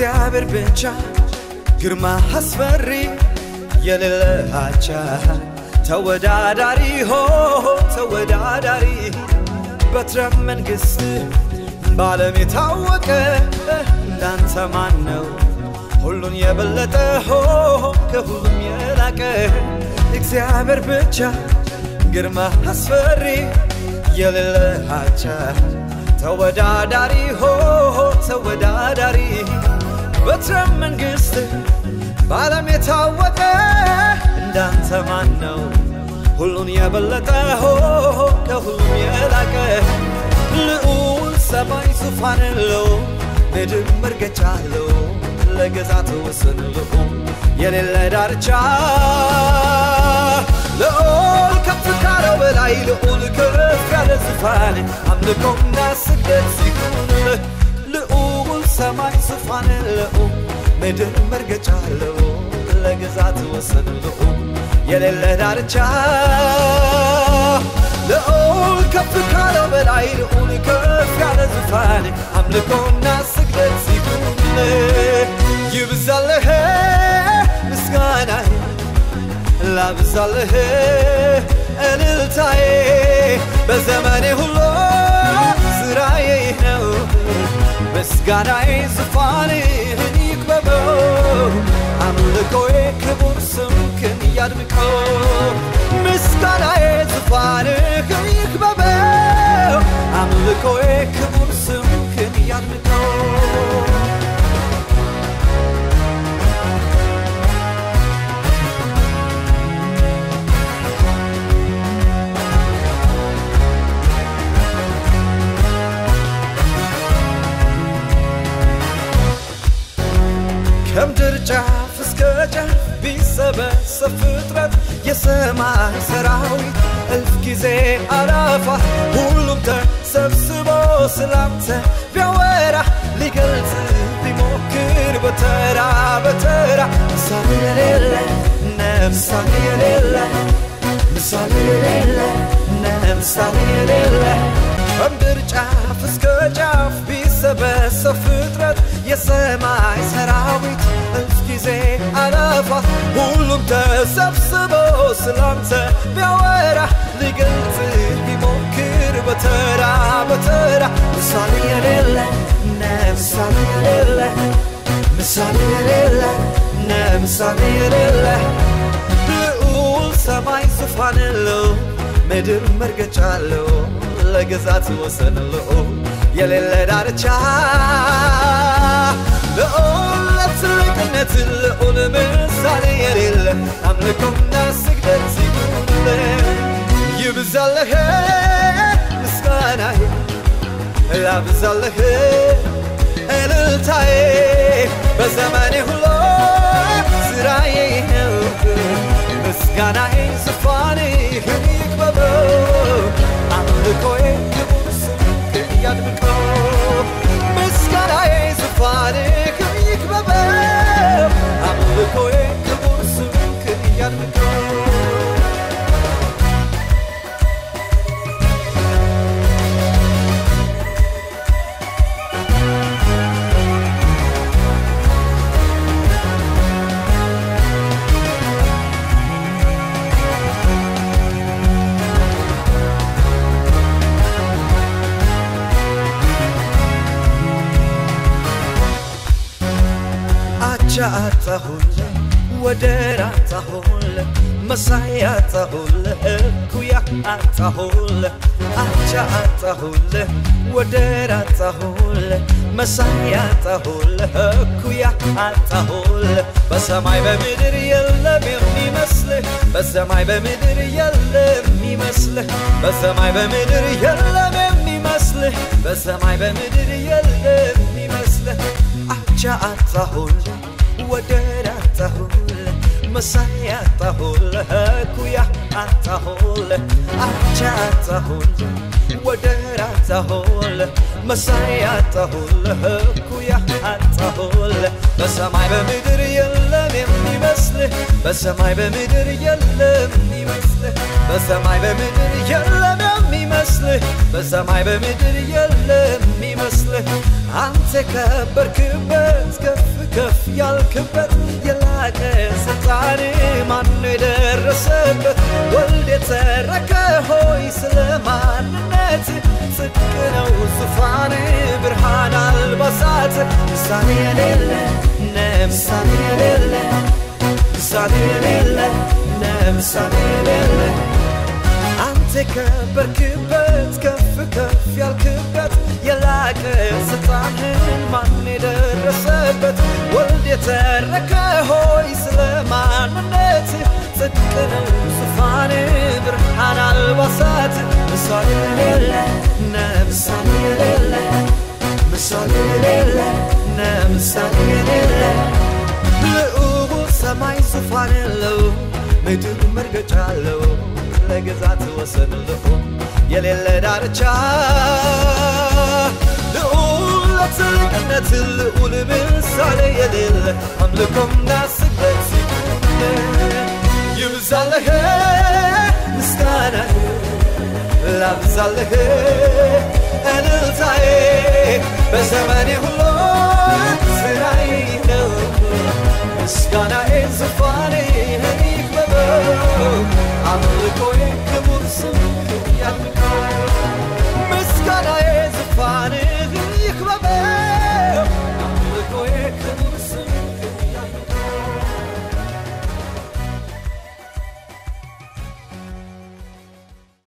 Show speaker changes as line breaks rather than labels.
እግዚአብሔር ብቻ ግርማ አስፈሪ የሌለ አቻ ተወዳዳሪ ሆ ተወዳዳሪ በትረ መንግሥት በዓለም የታወቀ እንዳንተ ማን ነው? ሁሉን የበለጠ ሆ ከሁሉም የላቀ እግዚአብሔር ብቻ ግርማ አስፈሪ የሌለ አቻ ተወዳዳሪ ሆ ተወዳዳሪ በትረ መንግሥት በዓለም የታወቀ እንዳንተ ማን ነው? ሁሉን የበለጠ ሆ ከሁሉም የላቀ ልዑል ሰማይ ዙፋን አለው ምድር መርገጫ አለው ለገዛት ወሰን ልዑል የሌለ ዳርቻ ልዑል ከፍ ካለው በላይ ልዑል ከፍ ያለ ዙፋን አምልኮና ስግደት ሲሆንልህ ልዑል ሰማይ ዙፋን አለው ምድር መርገጫ አለው ለግዛት ወሰን ልዑል የሌለ ዳርቻ ልዑል ከፍ ካለው በላይ ልዑል ከፍ ያለ ዙፋን አምልኮና ስግደት ሲሆንልህ ይብዛልህ ምስጋናዬ ላብዛልህ እልልታዬ በዘመኔ ሁሉ ስራዬ ነው ምስጋናዬ ዙፋንህን ይክበበው አምልኮዬ ክቡር ስምክን ያድምቀው ምስጋናዬ ዙፋንህን ይክበበው አምልኮዬ ክቡር ስምክን ያድምቀው ከምድር ጫፍ እስከ ጫፍ ቢሰበሰብ ፍጥረት የሰማይ ሰራዊት እልፍ ጊዜ አላፋ ሁሉም ተሰብስቦ ስላንተ ቢያወራ ሊገልጽ ቢሞክር በተራ በተራ ምሳሌ የሌለ ነምሳሌ የሌለ ምሳሌ የሌለ ነምሳሌ የሌለ ከምድር ጫፍ እስከ ጫፍ ቢሰበሰብ ፍጥረት የሰማይ ሰራዊት እልፍ ጊዜ አለፋ ሁሉም ተሰብስቦ ስላንተ ቢያወራ ሊገልጽ ቢሞክር በተራ በተራ ምሳሌ የሌለ ምሳሌ የሌለ ምሳሌ የሌለ ምሳሌ የሌለ ልዑል ሰማይ ዙፋን አለው ምድር መርገጫ አለው ለግዛት ወሰን ልዑል የሌለ ዳርቻ ልዑል ለትልቅነት ልዑል ምሳሌ የሌለ አምልኮና ስግደት ሲሆንልህ ይብዛልህ ምስጋናዬ ላብዛልህ እልልታዬ በዘመኔ ሁሉ ስራዬ ነው ምስጋናዬ ዙፋንህን ይክበበው አምልኮዬ ክቡር ስምክን ያድምቀው ምስጋናዬ ዙፋንህን ይክበበው አምልኮዬ ክቡር ስምክን ያድምቀው አቻ አጣሁለ ወደር አጣሁለ መሳይ አጣሁለ እኩያ አጣሁለ አቻ አጣሁለ ወደር አጣሁለ መሳይ አጣሁለ እኩያ አጣሁለ በሰማይ በምድር የለም የሚመስልህ በሰማይ በምድር የለም የሚመስልህ በሰማይ በምድር የለም የሚመስልህ በሰማይ በምድር የለም የሚመስልህ አቻ አጣሁለ ወደር አጣሁለ መሳይ አጣሁለ እኩያ አጣሁለ አቻ አጣሁለ ወደር አጣሁለ መሳይ አጣሁለ እኩያ አጣሁለ በሰማይ በምድር የለም የሚመስልህ በሰማይ በምድር የለም የሚመስልህ በሰማይ በምድር የለም የሚመስልህ በሰማይ በምድር የለም የሚመስልህ አንተ ከበርክበት ከፍ ከፍ ያልክበት የላቀ ስልጣን ማነው የደረሰበት ወልድ የተረከ ሆይ ስለ ማንነት ጽድቅ ነው ዙፋን ብርሃን አልባሳት ምሳሌ የሌለ ነምሳሌ የሌለ ምሳሌ የሌለ ነምሳሌ የሌለ አንተ ከበርክበት ከፍ ከፍ ያልክበት የላቀ ስልጣንን ማን የደረሰበት ወልድ የተረከ ሆይ ስለ ማንነት ጽድቅ ነው ዙፋን ብርሃን አልባሳት ምሳሌ የሌለ ነምሳሌ የሌለ ምሳሌ የሌለ ነምሳሌ የሌለ ልዑል ሰማይ ዙፋን የለው ምድር መርገጫ አለው ለግዛት ወሰን ልዑል የሌለ ዳርቻ ልዑል ለትልቅነት ልዑል ምሳሌ የሌለ አምልኮና ስግደት ይብዛለህ ምስጋና ላብዛለህ